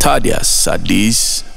ታዲያስ አዲስ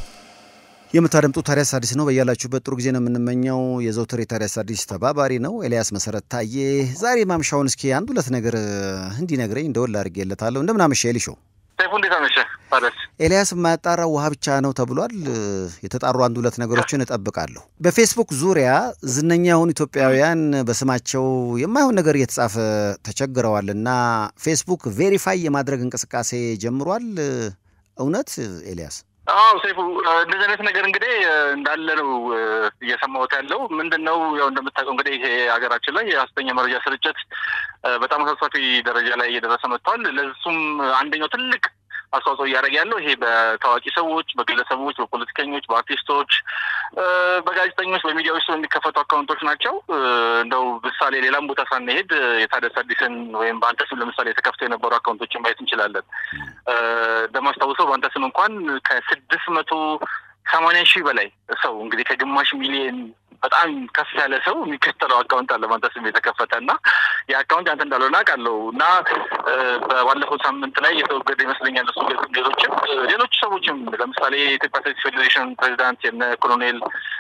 የምታደምጡ ታዲያስ አዲስ ነው። በያላችሁበት ጥሩ ጊዜ ነው የምንመኘው። የዘውትር የታዲያስ አዲስ ተባባሪ ነው ኤልያስ መሰረት ታዬ። ዛሬ ማምሻውን እስኪ አንድ ሁለት ነገር እንዲነግረኝ እንደወል አድርጌለታለሁ። እንደምን አመሸ ኤሊሾ? ሰይፉ እንዴት አመሸ? ታዲያስ ኤልያስ የማያጣራው ውሃ ብቻ ነው ተብሏል። የተጣሩ አንድ ሁለት ነገሮችን እጠብቃለሁ። በፌስቡክ ዙሪያ ዝነኛ የሆኑ ኢትዮጵያውያን በስማቸው የማይሆን ነገር እየተጻፈ ተቸግረዋል እና ፌስቡክ ቬሪፋይ የማድረግ እንቅስቃሴ ጀምሯል። እውነት ኤልያስ? አዎ ሰይፉ፣ እንደዚህ አይነት ነገር እንግዲህ እንዳለ ነው እየሰማሁት ያለው። ምንድን ነው ያው እንደምታውቀው እንግዲህ ይሄ ሀገራችን ላይ የሀሰተኛ መረጃ ስርጭት በጣም አሳሳቢ ደረጃ ላይ እየደረሰ መጥቷል። ለሱም አንደኛው ትልቅ አስተዋጽኦ እያደረገ ያለው ይሄ በታዋቂ ሰዎች፣ በግለሰቦች፣ በፖለቲከኞች፣ በአርቲስቶች፣ በጋዜጠኞች፣ በሚዲያዎች ውስጥ የሚከፈቱ አካውንቶች ናቸው። እንደው ምሳሌ ሌላም ቦታ ሳንሄድ የታዲያስ አዲስን ወይም በአንተ ስም ለምሳሌ የተከፍተው የነበሩ አካውንቶችን ማየት እንችላለን። እንደማስታውሰው በአንተ ስም እንኳን ከስድስት መቶ ሰማንያ ሺህ በላይ ሰው እንግዲህ ከግማሽ ሚሊየን በጣም ከፍ ያለ ሰው የሚከተለው አካውንት አለ በአንተ ስም የተከፈተ እና የአካውንት አንተ እንዳልሆነ አውቃለሁ እና በባለፈው ሳምንት ላይ የተወገደ ይመስለኛል እሱ ሌሎችም ሌሎች ሰዎችም ለምሳሌ የኢትዮጵያ አትሌቲክስ ፌዴሬሽን ፕሬዚዳንት የነ ኮሎኔል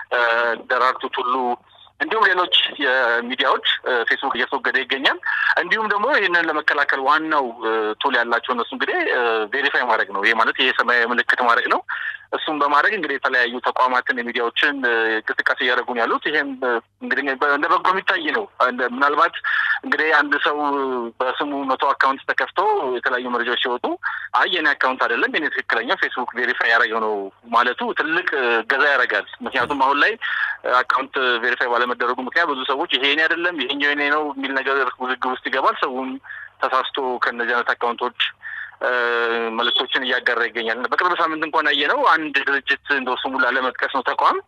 ደራርቱ ቱሉ እንዲሁም ሌሎች የሚዲያዎች ፌስቡክ እያስወገደ ይገኛል። እንዲሁም ደግሞ ይህንን ለመከላከል ዋናው ቱል ያላቸው እነሱ እንግዲህ ቬሪፋይ ማድረግ ነው። ይሄ ማለት ይሄ ሰማያዊ ምልክት ማድረግ ነው። እሱም በማድረግ እንግዲህ የተለያዩ ተቋማትን የሚዲያዎችን እንቅስቃሴ እያደረጉ ነው ያሉት። ይሄም እንግዲህ እንደ በጎ የሚታይ ነው። ምናልባት እንግዲህ አንድ ሰው በስሙ መቶ አካውንት ተከፍቶ የተለያዩ መረጃዎች ሲወጡ አይ የኔ አካውንት አይደለም የኔ ትክክለኛው ፌስቡክ ቬሪፋይ ያደረገው ነው ማለቱ ትልቅ ገዛ ያደርጋል። ምክንያቱም አሁን ላይ አካውንት ቬሪፋይ ባለመደረጉ ምክንያት ብዙ ሰዎች ይሄ የኔ አይደለም ይሄኛው የኔ ነው የሚል ነገር ውዝግብ ውስጥ ይገባል። ሰውም ተሳስቶ ከእነዚህ አይነት አካውንቶች መልእክቶችን እያጋራ ይገኛል። በቅርብ ሳምንት እንኳን ያየ ነው አንድ ድርጅት እንደው ስሙ ላለመጥቀስ ነው ተቋም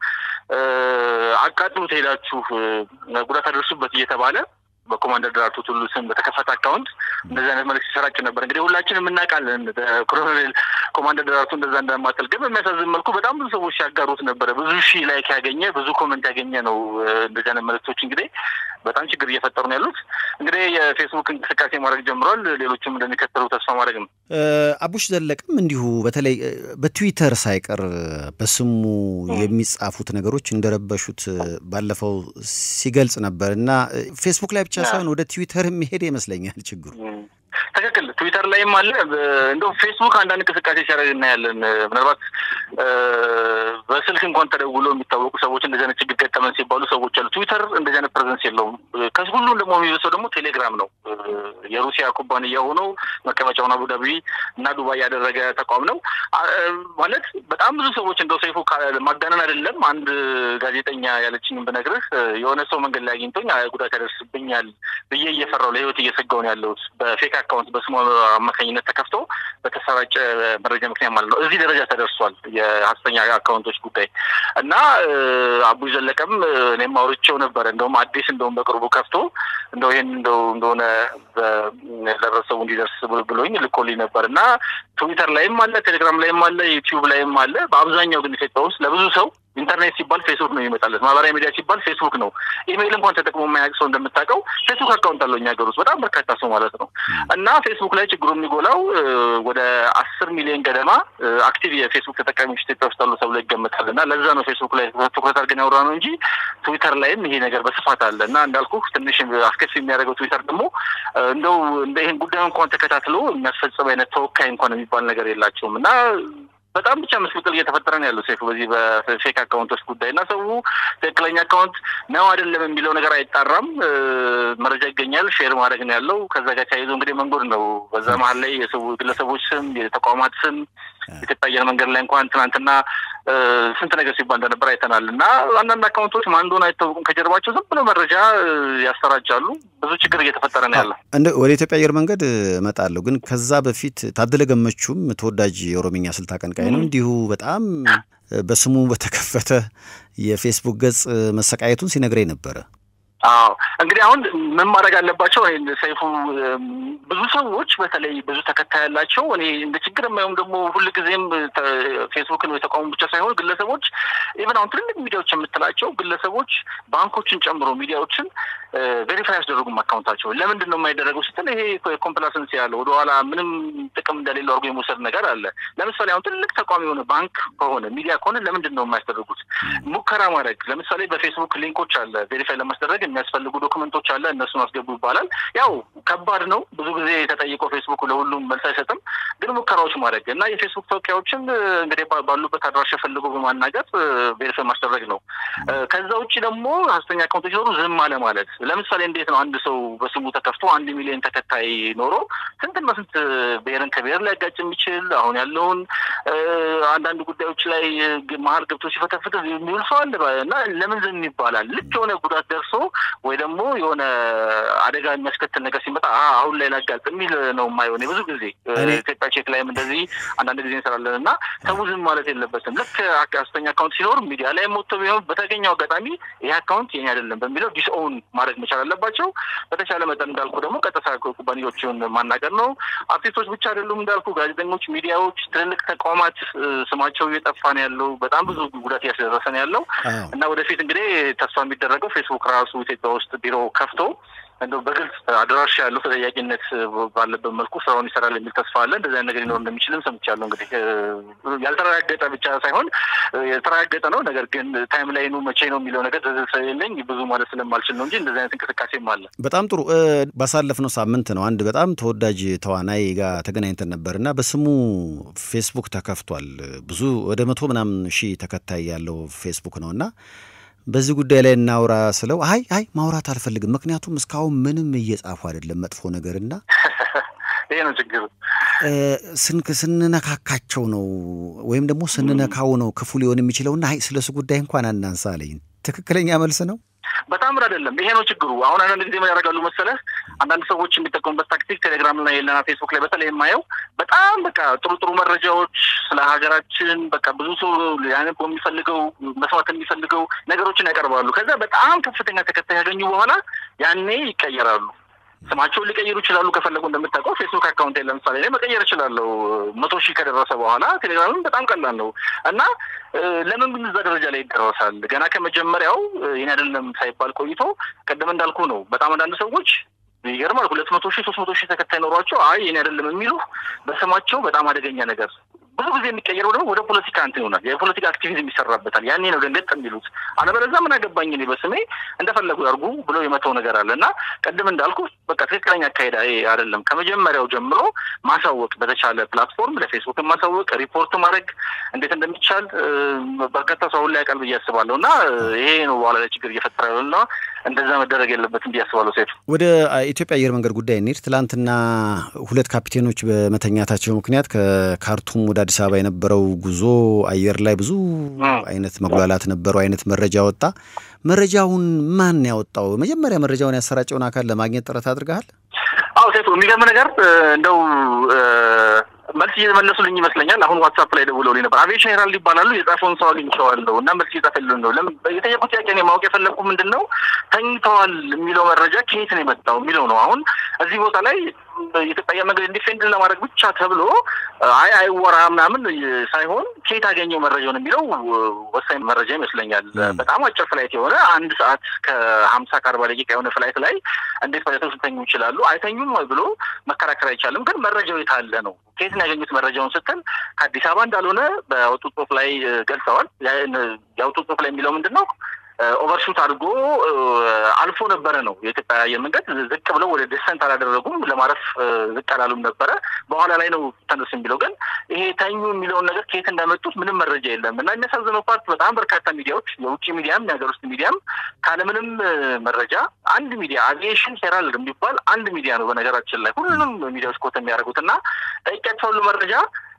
አቃጥሉት ሄዳችሁ ጉዳት አደርሱበት እየተባለ በኮማንደር ደራርቱ ቱሉ ስም በተከፈተ አካውንት እንደዚህ አይነት መልዕክት ሲሰራጭ ነበር። እንግዲህ ሁላችንም እናውቃለን ኮሎኔል ኮማንደር ደራርቱ እንደዛ እንደማጠል፣ ግን በሚያሳዝን መልኩ በጣም ብዙ ሰዎች ሲያጋሩት ነበረ። ብዙ ሺህ ላይክ ያገኘ ብዙ ኮመንት ያገኘ ነው። እንደዚህ አይነት መልዕክቶች እንግዲህ በጣም ችግር እየፈጠሩ ነው ያሉት። እንግዲህ የፌስቡክ እንቅስቃሴ ማድረግ ጀምሯል። ሌሎችም እንደሚከተሉ ተስፋ ማድረግ ነው። አቡሽ ዘለቅም እንዲሁ በተለይ በትዊተር ሳይቀር በስሙ የሚጻፉት ነገሮች እንደረበሹት ባለፈው ሲገልጽ ነበር እና ፌስቡክ ላይ ብቻ ሳይሆን ወደ ትዊተር የሚሄድ ይመስለኛል ችግሩ። ትክክል። ትዊተር ላይም አለ። እንደው ፌስቡክ አንዳንድ እንቅስቃሴ ሲያደርግ እናያለን። ምናልባት በስልክ እንኳን ተደውሎ የሚታወቁ ሰዎች እንደዚህ አይነት ችግር ገጠመን ሲባሉ ሰዎች አሉ። ትዊተር እንደዚህ አይነት ፕሬዘንስ የለውም። ከሁሉም ደግሞ የሚበሰው ደግሞ ቴሌግራም ነው። የሩሲያ ኩባንያ ሆኖ መቀመጫውን አቡዳቢ እና ዱባይ ያደረገ ተቋም ነው። ማለት በጣም ብዙ ሰዎች እንደው ሰይፉ ማጋነን አይደለም። አንድ ጋዜጠኛ ያለችኝም ብነግርህ የሆነ ሰው መንገድ ላይ አግኝቶኝ ጉዳት ያደርስብኛል ብዬ እየፈራው ለህይወት እየሰጋው ነው ያለሁት በፌክ አካውንት በስሙ አማካኝነት ተከፍቶ በተሰራጨ መረጃ ምክንያት ማለት ነው። እዚህ ደረጃ ተደርሷል የሀሰተኛ አካውንቶች ጉዳይ እና አቡይ ዘለቀም እኔም አውርቼው ነበረ። እንደውም አዲስ እንደውም በቅርቡ ከፍቶ እንደው ይህን እንደው እንደሆነ ለህብረተሰቡ እንዲደርስ ብሎኝ ልኮልኝ ነበር እና ትዊተር ላይም አለ፣ ቴሌግራም ላይም አለ፣ ዩቲዩብ ላይም አለ። በአብዛኛው ግን ኢትዮጵያ ውስጥ ለብዙ ሰው ኢንተርኔት ሲባል ፌስቡክ ነው የሚመጣለት። ማህበራዊ ሚዲያ ሲባል ፌስቡክ ነው። ኢሜይል እንኳን ተጠቅሞ የማያውቅ ሰው እንደምታውቀው ፌስቡክ አካውንት አለው እኛ ሀገር ውስጥ በጣም በርካታ ሰው ማለት ነው። እና ፌስቡክ ላይ ችግሩ የሚጎላው ወደ አስር ሚሊዮን ገደማ አክቲቭ የፌስቡክ ተጠቃሚዎች ኢትዮጵያ ውስጥ አሉ ተብሎ ይገመታል። እና ለዛ ነው ፌስቡክ ላይ ትኩረት አድርገን ያወራ ነው እንጂ ትዊተር ላይም ይሄ ነገር በስፋት አለ። እና እንዳልኩ ትንሽ አስከፊ የሚያደርገው ትዊተር ደግሞ እንደው እንደ ይህን ጉዳይ እንኳን ተከታትሎ የሚያስፈጽም አይነት ተወካይ እንኳን የሚባል ነገር የላቸውም እና በጣም ብቻ ምስቅልቅል እየተፈጠረ ነው ያለው ሴፉ በዚህ በፌክ አካውንቶች ጉዳይ እና ሰው ትክክለኛ አካውንት ነው አይደለም የሚለው ነገር አይጣራም። መረጃ ይገኛል፣ ሼር ማድረግ ነው ያለው። ከዛ ጋር ተያይዞ እንግዲህ መንጎድ ነው። በዛ መሀል ላይ የሰው ግለሰቦች ስም፣ የተቋማት ስም ኢትዮጵያ አየር መንገድ ላይ እንኳን ትናንትና ስንት ነገር ሲባል እንደነበር አይተናል። እና አንዳንድ አካውንቶች ማን እንደሆነ አይታወቁም። ከጀርባቸው ዝም ብሎ መረጃ ያሰራጫሉ። ብዙ ችግር እየተፈጠረ ነው ያለው። ወደ ኢትዮጵያ አየር መንገድ እመጣለሁ፣ ግን ከዛ በፊት ታደለ ገመቹም ተወዳጅ የኦሮምኛ ስልት አቀንቃይ ነው። እንዲሁ በጣም በስሙ በተከፈተ የፌስቡክ ገጽ መሰቃየቱን ሲነግረኝ ነበረ። አዎ እንግዲህ አሁን ምን ማድረግ አለባቸው? ሰይፉ ብዙ ሰዎች በተለይ ብዙ ተከታይ ያላቸው እኔ እንደ ችግር የማየውም ደግሞ ሁልጊዜም ፌስቡክን ወይ ተቋሙ ብቻ ሳይሆን ግለሰቦች ኢቨን አሁን ትልልቅ ሚዲያዎች የምትላቸው ግለሰቦች ባንኮችን ጨምሮ ሚዲያዎችን ቬሪፋይ ያስደረጉም አካውንታቸውን። ለምንድን ነው የማይደረገው ስትል ይሄ ኮምፕላሰንስ ያለው ወደኋላ ምንም ጥቅም እንደሌለው አድርጎ የመውሰድ ነገር አለ። ለምሳሌ አሁን ትልቅ ተቋም የሆነ ባንክ ከሆነ ሚዲያ ከሆነ ለምንድን ነው የማያስደርጉት? ሙከራ ማድረግ ለምሳሌ በፌስቡክ ሊንኮች አለ ቬሪፋይ ለማስደረግ የሚያስፈልጉ ዶክመንቶች አለ፣ እነሱን አስገቡ ይባላል። ያው ከባድ ነው። ብዙ ጊዜ ተጠይቆ ፌስቡክ ለሁሉም መልስ አይሰጥም። ግን ሙከራዎች ማድረግ እና የፌስቡክ ተወካዮችን እንግዲህ ባሉበት አድራሻ ፈልጎ በማናገር ቬሪፋይ ማስደረግ ነው። ከዛ ውጭ ደግሞ ሀሰተኛ አካውንቶች ሲኖሩ ዝም አለ ማለት። ለምሳሌ እንዴት ነው አንድ ሰው በስሙ ተከፍቶ አንድ ሚሊዮን ተከታይ ኖሮ ስንትና ስንት ብሔርን ከብሔር ሊያጋጭ የሚችል አሁን ያለውን አንዳንድ ጉዳዮች ላይ መሀል ገብቶ ሲፈተፍት የሚውል ሰው አለ እና ለምን ዝም ይባላል? ልክ የሆነ ጉዳት ደርሶ ወይ ደግሞ የሆነ አደጋ የሚያስከትል ነገር ሲመጣ አሁን ላይ ላጋልጥ የሚል ነው የማይሆን ብዙ ጊዜ ኢትዮጵያ ቼክ ላይም እንደዚህ አንዳንድ ጊዜ እንሰራለን እና ሰው ዝም ማለት የለበትም። ልክ ሀሰተኛ አካውንት ሲኖር ሚዲያ ላይ ሞቶ ቢሆን በተገኘው አጋጣሚ ይህ አካውንት የኔ አይደለም በሚለው ዲስኦውን ማድረግ መቻል አለባቸው። በተቻለ መጠን እንዳልኩ ደግሞ ቀጥታ ኩባንያዎችን ማናገር ነው። አርቲስቶች ብቻ አይደሉም እንዳልኩ፣ ጋዜጠኞች፣ ሚዲያዎች፣ ትልልቅ ተቋማት ስማቸው እየጠፋ ነው ያለው። በጣም ብዙ ጉዳት እያስደረሰ ነው ያለው እና ወደፊት እንግዲህ ተስፋ የሚደረገው ፌስቡክ ራሱ ኢትዮጵያ ውስጥ ቢሮ ከፍቶ እንደው በግልጽ አድራሻ ያለው ተጠያቂነት ባለበት መልኩ ስራውን ይሰራል የሚል ተስፋ አለ። እንደዚህ ነገር ሊኖር እንደሚችልም ሰምቻለሁ። እንግዲህ ያልተረጋገጠ ብቻ ሳይሆን የተረጋገጠ ነው። ነገር ግን ታይም ላይኑ መቼ ነው የሚለው ነገር ስለሌለኝ ብዙ ማለት ስለማልችል ነው እንጂ እንደዚህ አይነት እንቅስቃሴም አለ። በጣም ጥሩ። ባሳለፍነው ሳምንት ነው አንድ በጣም ተወዳጅ ተዋናይ ጋር ተገናኝተን ነበር እና በስሙ ፌስቡክ ተከፍቷል። ብዙ ወደ መቶ ምናምን ሺህ ተከታይ ያለው ፌስቡክ ነው እና በዚህ ጉዳይ ላይ እናውራ ስለው አይ አይ ማውራት አልፈልግም፣ ምክንያቱም እስካሁን ምንም እየጻፉ አይደለም መጥፎ ነገርና ይሄ ነው ችግሩ። ስንነካካቸው ነው ወይም ደግሞ ስንነካው ነው ክፉ ሊሆን የሚችለውና አይ ስለሱ ጉዳይ እንኳን አናንሳ አለኝ። ትክክለኛ መልስ ነው። በጣም አይደለም። ይሄ ነው ችግሩ። አሁን አንዳንድ ጊዜ ምን ያደርጋሉ መሰለህ፣ አንዳንድ ሰዎች የሚጠቀሙበት ታክቲክ ቴሌግራም ላይ የለና ፌስቡክ ላይ በተለይ የማየው በጣም በቃ ጥሩ ጥሩ መረጃዎች ስለ ሀገራችን በቃ ብዙ ሰው ያነበው የሚፈልገው መስማት የሚፈልገው ነገሮችን ያቀርባሉ። ከዛ በጣም ከፍተኛ ተከታይ ያገኙ በኋላ ያኔ ይቀየራሉ። ስማቸውን ሊቀይሩ ይችላሉ ከፈለጉ። እንደምታውቀው ፌስቡክ አካውንት ለምሳሌ ላይ መቀየር እችላለሁ መቶ ሺህ ከደረሰ በኋላ ቴሌግራምም በጣም ቀላል ነው እና ለምን ግን እዛ ደረጃ ላይ ይደረሳል? ገና ከመጀመሪያው ይህን አይደለም ሳይባል ቆይቶ ቅድም እንዳልኩ ነው። በጣም አንዳንድ ሰዎች ይገርማል። ሁለት መቶ ሺህ ሶስት መቶ ሺህ ተከታይ ኖሯቸው አይ ይህን አይደለም የሚሉ በስማቸው በጣም አደገኛ ነገር ብዙ ጊዜ የሚቀየረው ደግሞ ወደ ፖለቲካ እንትን ይሆናል። የፖለቲካ አክቲቪዝም ይሰራበታል። ያኔ ነው ደንገጥ የሚሉት። አለበለዚያ ምን አገባኝ እኔ በስሜ እንደፈለጉ ያርጉ ብሎ የመተው ነገር አለ እና ቅድም እንዳልኩ በቃ ትክክለኛ አካሄድ አይደለም። ከመጀመሪያው ጀምሮ ማሳወቅ፣ በተቻለ ፕላትፎርም ለፌስቡክ ማሳወቅ፣ ሪፖርት ማድረግ እንዴት እንደሚቻል በርካታ ሰው አሁን ላይ ያውቃል ብዬ አስባለሁ እና ይሄ ነው በኋላ ላይ ችግር እየፈጠረ ያለው እና እንደዛ መደረግ የለበትም ብዬ አስባለሁ። ሴቱ ወደ ኢትዮጵያ አየር መንገድ ጉዳይ እንሂድ። ትላንትና ሁለት ካፒቴኖች በመተኛታቸው ምክንያት ከካርቱም ወደ አዲስ አበባ የነበረው ጉዞ አየር ላይ ብዙ አይነት መጉላላት ነበረው አይነት መረጃ ወጣ። መረጃውን ማን ያወጣው? መጀመሪያ መረጃውን ያሰራጨውን አካል ለማግኘት ጥረት አድርገሃል? አዎ ሴቱ፣ የሚገርም ነገር እንደው መልስ እየመለሱልኝ ይመስለኛል። አሁን ዋትሳፕ ላይ ደውለውልኝ ነበር። አቪዬሽን ሄራልድ ይባላሉ። የጻፈውን ሰው አግኝቼዋለሁ እና መልስ እየጻፈልን ነው። የጠየቁት ጥያቄ እኔ ማወቅ የፈለግኩ ምንድን ነው ተኝተዋል የሚለው መረጃ ከየት ነው የመጣው የሚለው ነው። አሁን እዚህ ቦታ ላይ የኢትዮጵያ አየር መንገድ ኢንዲፌንድ ለማድረግ ብቻ ተብሎ አይ አይወራ ምናምን ሳይሆን ከየት አገኘው መረጃውን የሚለው ወሳኝ መረጃ ይመስለኛል። በጣም አጭር ፍላይት የሆነ አንድ ሰዓት ከሀምሳ ከአርባ ደቂቃ የሆነ ፍላይት ላይ እንዴት ፓይለቶች ሊተኙ ይችላሉ? አይተኙም ብሎ መከራከር አይቻልም። ግን መረጃው የታለ ነው? ከየት ነው ያገኙት መረጃውን ስትል ከአዲስ አበባ እንዳልሆነ በወጡት ጽሑፍ ላይ ገልጸዋል። ያወጡት ጽሑፍ ላይ የሚለው ምንድን ነው? ኦቨርሹት አድርጎ አልፎ ነበረ ነው የኢትዮጵያ አየር መንገድ። ዝቅ ብለው ወደ ደሰንት አላደረጉም፣ ለማረፍ ዝቅ አላሉም ነበረ። በኋላ ላይ ነው ተነሱ የሚለው ግን ይሄ ተኙ የሚለውን ነገር ከየት እንዳመጡት ምንም መረጃ የለም። እና የሚያሳዝነው ፓርት በጣም በርካታ ሚዲያዎች የውጭ ሚዲያም የሀገር ውስጥ ሚዲያም ካለምንም መረጃ አንድ ሚዲያ አቪዬሽን ሄራልድ የሚባል አንድ ሚዲያ ነው በነገራችን ላይ ሁሉንም ሚዲያዎች ኮት የሚያደርጉት እና ጠይቄያቸው ሁሉ መረጃ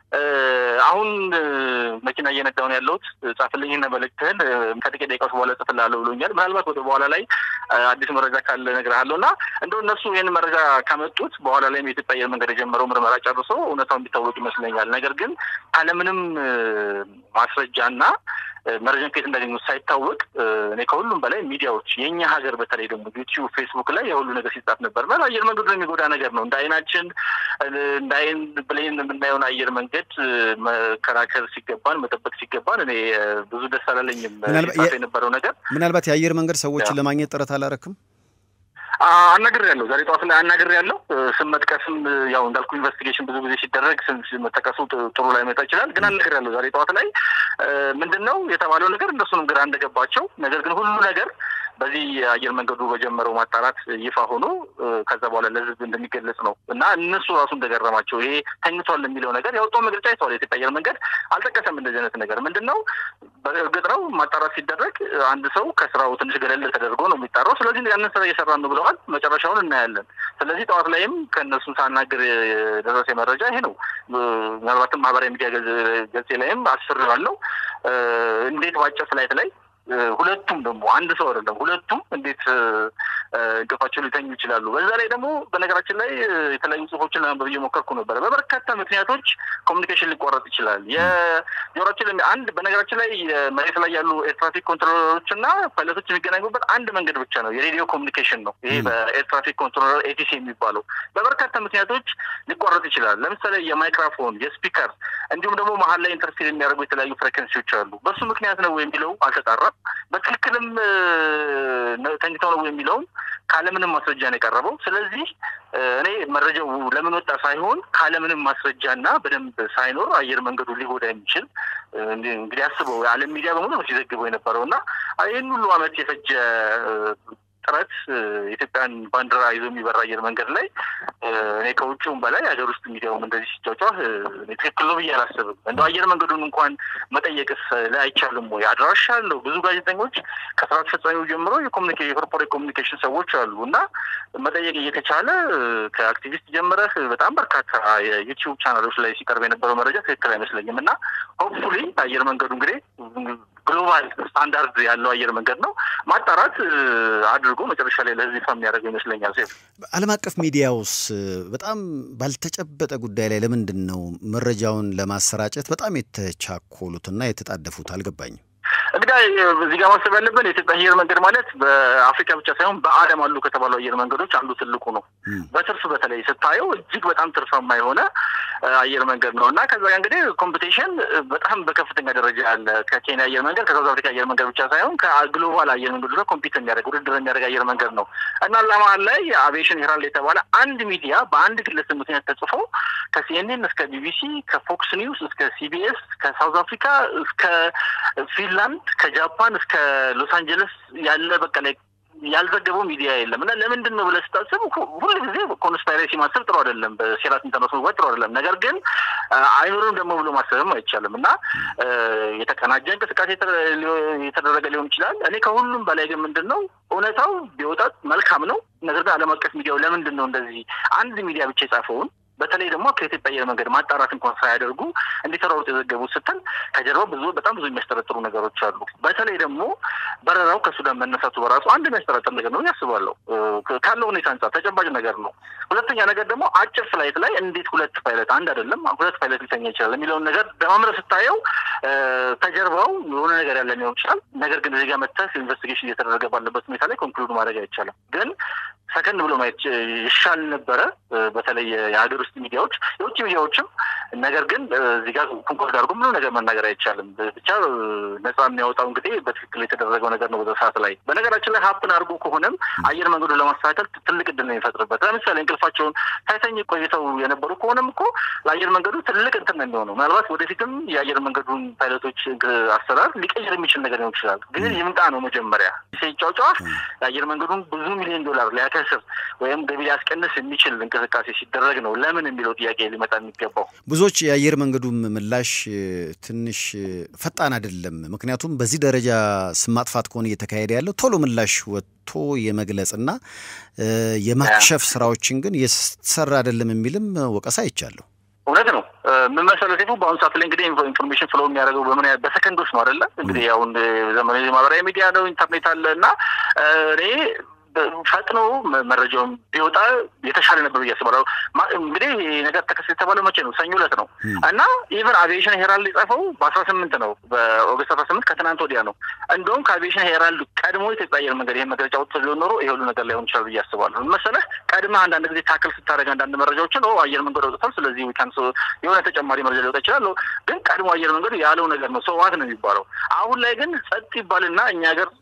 አሁን መኪና እየነዳሁ ነው ያለሁት፣ ጻፍልኝና መልእክትህን ከጥቂት ደቂቃዎች በኋላ ጽፍልሃለሁ ብሎኛል። ምናልባት ወደ በኋላ ላይ አዲስ መረጃ ካለ እነግርሃለሁ እና እንደው እነሱ ይህን መረጃ ካመጡት በኋላ ላይም የኢትዮጵያ አየር መንገድ የጀመረው ምርመራ ጨርሶ እውነታው እንዲታወቅ ይመስለኛል። ነገር ግን ካለምንም ማስረጃና መረጃን ከየት እንዳገኙት ሳይታወቅ እኔ ከሁሉም በላይ ሚዲያዎች የእኛ ሀገር በተለይ ደግሞ ዩቲዩብ፣ ፌስቡክ ላይ የሁሉ ነገር ሲጻፍ ነበር። ማለት አየር መንገዱ የሚጎዳ ነገር ነው። እንደ አይናችን እንደ አይን ብሌን የምናየውን አየር መንገድ መከራከር ሲገባን መጠበቅ ሲገባን እኔ ብዙ ደስ አላለኝም የነበረው ነገር። ምናልባት የአየር መንገድ ሰዎችን ለማግኘት ጥረት አላረክም? አናግር ያለው ዛሬ ጠዋት ላይ አናግር ያለው ስም መጥቀስም ያው እንዳልኩ ኢንቨስቲጌሽን ብዙ ጊዜ ሲደረግ ስም መጠቀሱ ጥሩ ላይ መጣ ይችላል። ግን አናግር ያለው ዛሬ ጠዋት ላይ ምንድን ነው የተባለው ነገር እነሱንም ግራ እንደገባቸው ነገር ግን ሁሉ ነገር በዚህ የአየር መንገዱ በጀመረው ማጣራት ይፋ ሆኖ ከዛ በኋላ ለሕዝብ እንደሚገለጽ ነው እና እነሱ ራሱ እንደገረማቸው ይሄ ተኝቷል የሚለው ነገር ያወጣው መግለጫ ይተዋል። የኢትዮጵያ አየር መንገድ አልጠቀሰም እንደዚህ አይነት ነገር ምንድን ነው። በእርግጥ ነው ማጣራት ሲደረግ አንድ ሰው ከስራው ትንሽ ገለል ተደርጎ ነው የሚጣራው። ስለዚህ ያንን ስራ እየሰራ ነው ብለዋል። መጨረሻውን እናያለን። ስለዚህ ጠዋት ላይም ከእነሱ ሳናግር የደረሰ መረጃ ይሄ ነው። ምናልባትም ማህበራዊ ሚዲያ ገጼ ላይም አስፍሬዋለሁ። እንዴት በአጭር ፍላይት ላይ ሁለቱም ደግሞ አንድ ሰው አይደለም፣ ሁለቱም እንዴት እንቅልፋቸው ሊተኙ ይችላሉ? በዛ ላይ ደግሞ በነገራችን ላይ የተለያዩ ጽሁፎችን ለማንበብ እየሞከርኩ ነበረ። በበርካታ ምክንያቶች ኮሚኒኬሽን ሊቋረጥ ይችላል። የጆሮችን አንድ በነገራችን ላይ መሬት ላይ ያሉ ኤር ትራፊክ ኮንትሮለሮች እና ፓይለቶች የሚገናኙበት አንድ መንገድ ብቻ ነው፣ የሬዲዮ ኮሚኒኬሽን ነው። ይሄ በኤር ትራፊክ ኮንትሮለር ኤቲሲ የሚባለው በበርካታ ምክንያቶች ሊቋረጥ ይችላል። ለምሳሌ የማይክራፎን፣ የስፒከር እንዲሁም ደግሞ መሀል ላይ ኢንተርፌር የሚያደርጉ የተለያዩ ፍሬከንሲዎች አሉ። በሱ ምክንያት ነው የሚለው አልተጣራም። በትክክልም ተኝተው ነው የሚለውም ካለምንም ማስረጃ ነው የቀረበው። ስለዚህ እኔ መረጃው ለምን ወጣ ሳይሆን ካለምንም ማስረጃና በደንብ ሳይኖር አየር መንገዱ ሊጎዳ የሚችል እንግዲህ አስበው የዓለም ሚዲያ በሙሉ ነው ሲዘግበው የነበረው እና ይህን ሁሉ ዓመት የፈጀ ጥረት የኢትዮጵያን ባንዲራ ይዞ የሚበራ አየር መንገድ ላይ እኔ ከውጭውም በላይ ሀገር ውስጥ ሚዲያውም እንደዚህ ሲጫጫህ ትክክል ነው ብዬ አላስብም። እንደው አየር መንገዱን እንኳን መጠየቅስ ላይ አይቻልም ወይ? አድራሻ አለው። ብዙ ጋዜጠኞች ከስራ አስፈጻሚው ጀምሮ የኮርፖሬት ኮሚኒኬሽን ሰዎች አሉ እና መጠየቅ እየተቻለ ከአክቲቪስት ጀምረህ በጣም በርካታ የዩቲዩብ ቻናሎች ላይ ሲቀርብ የነበረው መረጃ ትክክል አይመስለኝም እና ሆፕፉሊ አየር መንገዱ እንግዲህ ግሎባል ስታንዳርድ ያለው አየር መንገድ ነው ማጣራት አድርጎ መጨረሻ ላይ ለህዝብ ይፋ የሚያደርገው ይመስለኛል። ሴፍ ዓለም አቀፍ ሚዲያውስ በጣም ባልተጨበጠ ጉዳይ ላይ ለምንድን ነው መረጃውን ለማሰራጨት በጣም የተቻኮሉትና የተጣደፉት? አልገባኝም። እንግዲህ እዚህ ጋር ማሰብ ያለብን የኢትዮጵያ አየር መንገድ ማለት በአፍሪካ ብቻ ሳይሆን በዓለም አሉ ከተባሉ አየር መንገዶች አንዱ ትልቁ ነው። በትርፍ በተለይ ስታየው እጅግ በጣም ትርፋማ የሆነ አየር መንገድ ነው እና ከዛ እንግዲህ ኮምፒቴሽን በጣም በከፍተኛ ደረጃ አለ። ከኬንያ አየር መንገድ ከሳውዝ አፍሪካ አየር መንገድ ብቻ ሳይሆን ከግሎባል አየር መንገዶች ጋር ኮምፒት የሚያደርግ ውድድር የሚያደርግ አየር መንገድ ነው እና ለመሀል ላይ አቪዬሽን ሄራልድ የተባለ አንድ ሚዲያ በአንድ ግለሰብ ምክንያት ተጽፎ ከሲኤንኤን እስከ ቢቢሲ ከፎክስ ኒውስ እስከ ሲቢኤስ ከሳውዝ አፍሪካ እስከ ፊንላንድ ከጃፓን እስከ ሎስ አንጀለስ ያለ በቃ ላይ ያልዘገበው ሚዲያ የለም እና ለምንድን ነው ብለህ ስታስብ ሁሉ ጊዜ ኮንስፓይሬሲ ማሰብ ጥሩ አይደለም፣ በሴራት ኢንተርነት መግባት ጥሩ አይደለም። ነገር ግን አይኖርም ደግሞ ብሎ ማሰብም አይቻልም እና የተቀናጀ እንቅስቃሴ የተደረገ ሊሆን ይችላል። እኔ ከሁሉም በላይ ግን ምንድን ነው እውነታው ቢወጣት መልካም ነው። ነገር ግን ዓለም አቀፍ ሚዲያው ለምንድን ነው እንደዚህ አንድ ሚዲያ ብቻ የጻፈውን በተለይ ደግሞ ከኢትዮጵያ አየር መንገድ ማጣራት እንኳን ሳያደርጉ እንዲተራሩት የዘገቡት ስትል ከጀርባው ብዙ በጣም ብዙ የሚያስጠረጥሩ ነገሮች አሉ። በተለይ ደግሞ በረራው ከሱዳን መነሳቱ በራሱ አንድ የሚያስጠረጥር ነገር ነው ያስባለሁ። ካለው ሁኔታ አንጻር ተጨባጭ ነገር ነው። ሁለተኛ ነገር ደግሞ አጭር ፍላይት ላይ እንዴት ሁለት ፓይለት አንድ አይደለም ሁለት ፓይለት ሊተኛ ይችላል የሚለውን ነገር ደማምረ ስታየው ከጀርባው የሆነ ነገር ያለ ሊሆን ይችላል። ነገር ግን እዚህ ጋር መተህ ኢንቨስቲጌሽን እየተደረገ ባለበት ሁኔታ ላይ ኮንክሉድ ማድረግ አይቻልም። ግን ሰከንድ ብሎ ማየት ይሻል ነበረ። በተለይ የሀገር ውስጥ ሚዲያዎች፣ የውጭ ሚዲያዎችም። ነገር ግን እዚህ ጋር ኮንኮርድ አድርጎ ምንም ነገር መናገር አይቻልም። ብቻ ነጻ የሚያወጣው እንግዲህ በትክክል የተደረገው ነገር ነው በዛ ሰዓት ላይ። በነገራችን ላይ ሀፕን አድርጎ ከሆነም አየር መንገዱን ለማስተካከል ትልቅ እድል ነው የሚፈጥርበት። ለምሳሌ እንቅልፋቸውን ሳይተኝ ቆይተው የነበሩ ከሆነም እኮ ለአየር መንገዱ ትልቅ እንትን ነው የሚሆነው። ምናልባት ወደፊትም የአየር መንገዱን ፓይለቶች አሰራር ሊቀይር የሚችል ነገር ሊሆን ይችላል። ግን ይምጣ ነው መጀመሪያ ሲጫጫ የአየር መንገዱን ብዙ ሚሊዮን ዶላር ሊያከስር ወይም ገቢ ሊያስቀንስ የሚችል እንቅስቃሴ ሲደረግ ነው ለምን የሚለው ጥያቄ ሊመጣ የሚገባው። ብዙዎች የአየር መንገዱም ምላሽ ትንሽ ፈጣን አይደለም። ምክንያቱም በዚህ ደረጃ ስም ማጥፋት ከሆነ እየተካሄደ ያለው ቶሎ ምላሽ ወጥቶ የመግለጽና የማክሸፍ ስራዎችን ግን እየተሰራ አይደለም የሚልም ወቀሳ አይቻለሁ። እውነት ነው። ምን መሰለህ ሴፉ፣ በአሁኑ ሰዓት ላይ እንግዲህ ኢንፎርሜሽን ፍሎ የሚያደርገው በምን ያህል በሰከንዶች ነው አይደለ? እንግዲህ አሁን ዘመናዊ ማህበራዊ ሚዲያ ነው፣ ኢንተርኔት አለ እና እኔ ፈጥኖ መረጃውን ቢወጣ የተሻለ ነበር ብዬ አስባለሁ። እንግዲህ ይህ ነገር ተከሰተ የተባለው መቼ ነው? ሰኞ ዕለት ነው እና ኢቨን አቪዬሽን ሄራልድ የጻፈው በአስራ ስምንት ነው በኦገስት አስራ ስምንት ከትናንት ወዲያ ነው። እንደውም ከአቪዬሽን ሄራልድ ቀድሞ ኢትዮጵያ አየር መንገድ ይህን መግለጫ ወጥቶ ሊሆን ኖሮ ይሄ ሁሉ ነገር ላይሆን ይችላል ብዬ አስባለሁ። መሰለህ ቀድመህ አንዳንድ ጊዜ ታክል ስታደርግ አንዳንድ መረጃዎችን አየር መንገድ አውጥቷል፣ ስለዚህ ዊካንስ የሆነ ተጨማሪ መረጃ ሊወጣ ይችላል። ግን ቀድሞ አየር መንገዱ ያለው ነገር ነው ሰዋት ነው የሚባለው። አሁን ላይ ግን ጸጥ ይባልና እኛ ሀገር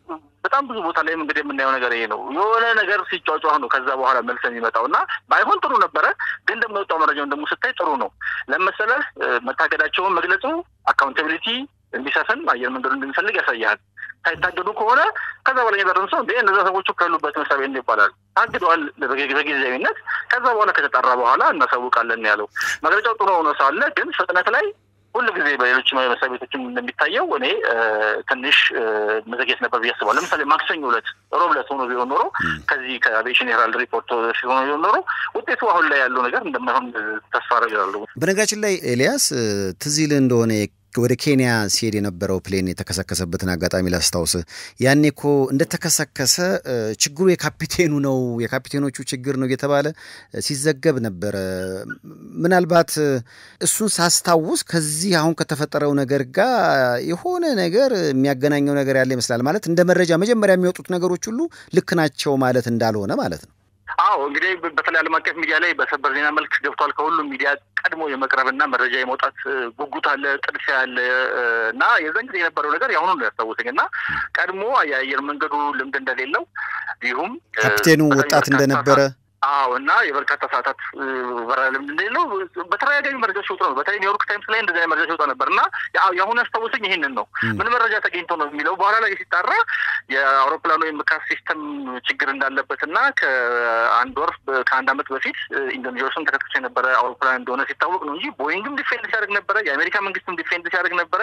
በጣም ብዙ ቦታ ላይም እንግዲህ የምናየው ነገር ይሄ ነው። የሆነ ነገር ሲጫጫህ ነው ከዛ በኋላ መልስ የሚመጣው እና ባይሆን ጥሩ ነበረ፣ ግን ደግሞ የወጣው መረጃውን ደግሞ ስታይ ጥሩ ነው። ለመሰለህ መታገዳቸውን መግለጹ አካውንታቢሊቲ እንዲሰፍን አየር መንገዱ እንደሚፈልግ ያሳያል። ሳይታገዱ ከሆነ ከዛ በኋላ የበረን ሰው እንደ እነዛ ሰዎቹ ካሉበት መስሪያ ቤት ይባላል ታግደዋል በጊዜያዊነት። ከዛ በኋላ ከተጠራ በኋላ እናሳውቃለን ያለው መግለጫው ጥሩ ሆኖ ሳለ ግን ፍጥነት ላይ ሁሉ ጊዜ በሌሎች መስሪያ ቤቶችም እንደሚታየው እኔ ትንሽ መዘግየት ነበር ብዬ አስባለሁ። ለምሳሌ ማክሰኞ ዕለት ሮብ ዕለት ሆኖ ቢሆን ኖሮ ከዚህ ከአቪዬሽን ሄራልድ ሪፖርት ሆኖ ቢሆን ኖሮ ውጤቱ አሁን ላይ ያለው ነገር እንደማይሆን ተስፋ አደርጋለሁ። በነገራችን ላይ ኤልያስ ትዝ ይልህ እንደሆነ ወደ ኬንያ ሲሄድ የነበረው ፕሌን የተከሰከሰበትን አጋጣሚ ላስታውስ። ያኔ እኮ እንደተከሰከሰ ችግሩ የካፒቴኑ ነው የካፒቴኖቹ ችግር ነው እየተባለ ሲዘገብ ነበረ። ምናልባት እሱን ሳስታውስ ከዚህ አሁን ከተፈጠረው ነገር ጋር የሆነ ነገር የሚያገናኘው ነገር ያለ ይመስላል። ማለት እንደ መረጃ መጀመሪያ የሚወጡት ነገሮች ሁሉ ልክ ናቸው ማለት እንዳልሆነ ማለት ነው። አዎ እንግዲህ በተለይ ዓለም አቀፍ ሚዲያ ላይ በሰበር ዜና መልክ ገብቷል። ከሁሉም ሚዲያ ቀድሞ የመቅረብና መረጃ የመውጣት ጉጉት አለ፣ ጥድፊያ አለ እና የዛን ጊዜ የነበረው ነገር የአሁኑ ነው ያስታወሰኝ እና ቀድሞ የአየር መንገዱ ልምድ እንደሌለው እንዲሁም ካፕቴኑ ወጣት እንደነበረ አዎ እና የበርካታ ሰዓታት በረራ ልምድ እንደሌለው በተደጋጋሚ መረጃ ሲወጡ ነው። በተለይ ኒውዮርክ ታይምስ ላይ እንደዚህ መረጃ ሲወጣ ነበር እና የአሁኑ ያስታወሰኝ ይህንን ነው። ምን መረጃ ተገኝቶ ነው የሚለው በኋላ ላይ ሲጣራ የአውሮፕላኑ የምካስ ሲስተም ችግር እንዳለበት እና ከአንድ ወር ከአንድ ዓመት በፊት ኢንዶኔዥያስን ተከትሎ የነበረ አውሮፕላን እንደሆነ ሲታወቅ ነው እንጂ ቦይንግም ዲፌንድ ሲያደርግ ነበረ፣ የአሜሪካ መንግስትም ዲፌንድ ሲያደርግ ነበረ።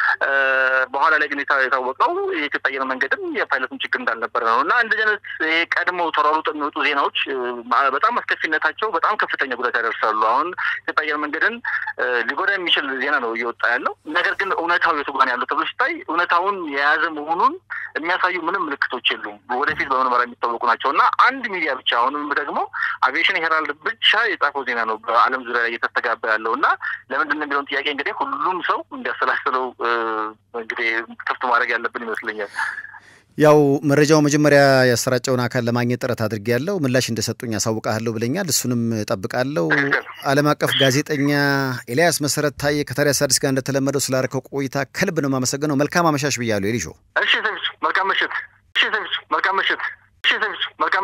በኋላ ላይ ግን የታወቀው የኢትዮጵያ አየር መንገድም የፓይለቱም ችግር እንዳልነበረ ነው እና እንደዚህ አይነት ይሄ ቀድሞ ተሯሩጦ የሚወጡ ዜናዎች በጣም አስከፊነታቸው በጣም ከፍተኛ ጉዳት ያደርሳሉ። አሁን ኢትዮጵያ አየር መንገድን ሊጎዳ የሚችል ዜና ነው እየወጣ ያለው። ነገር ግን እውነታው የቱ ጋር ያለው ተብሎ ሲታይ እውነታውን የያዘ መሆኑን የሚያሳዩ ምንም ምልክቶች የሉም። ወደፊት በምርመራ የሚታወቁ ናቸው እና አንድ ሚዲያ ብቻ አሁንም ደግሞ አቪዬሽን ሄራልድ ብቻ የጻፈው ዜና ነው በዓለም ዙሪያ ላይ እየተስተጋባ ያለው እና ለምንድን ነው የሚለውን ጥያቄ እንግዲህ ሁሉም ሰው እንዲያሰላስለው እንግዲህ ክፍት ማድረግ ያለብን ይመስለኛል። ያው መረጃው መጀመሪያ ያሰራጨውን አካል ለማግኘት ጥረት አድርጌያለሁ። ምላሽ እንደሰጡኝ ያሳውቃለሁ ብለኛል። እሱንም እጠብቃለሁ። ዓለም አቀፍ ጋዜጠኛ ኤልያስ መሰረት ታዬ ከታዲያስ አዲስ ጋር እንደተለመደው ስላደረከው ቆይታ ከልብ ነው የማመሰግነው። መልካም አመሻሽ ብያለሁ። ኤሊሾ እሺ፣ መልካም ምሽት። እሺ፣ መልካም ምሽት። እሺ፣ መልካም